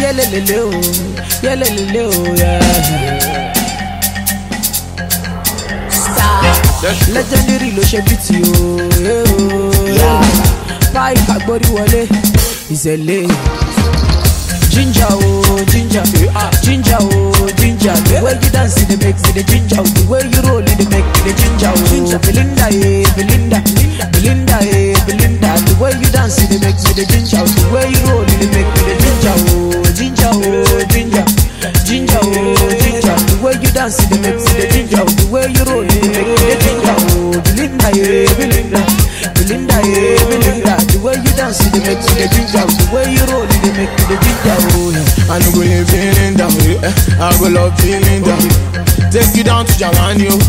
Yelelele o, yelelele o, yeah. legendary ló ṣe bí ti o. pipe agbórí wọlé ìṣẹ̀lẹ̀. ginger o ginger ginger o ginger the way you dance dey make me dey ginger o the way you roll dey make me dey ginger o. belinda ye belinda belinda ye belinda the way you dance dey make me dey ginger o the way you roll dey make me dey ginger o. ginger o ginger ginger o ginger the way you dance dey make me dey ginger o the way you roll dey make me dey ginger o. belinda ye belinda belinda ye belinda the way you dance dey make me dey ginger o the way you roll dey make me dey ginger o. I no go leave feeling down, yeah. I go love feeling down. Take you down to Jamani, oh.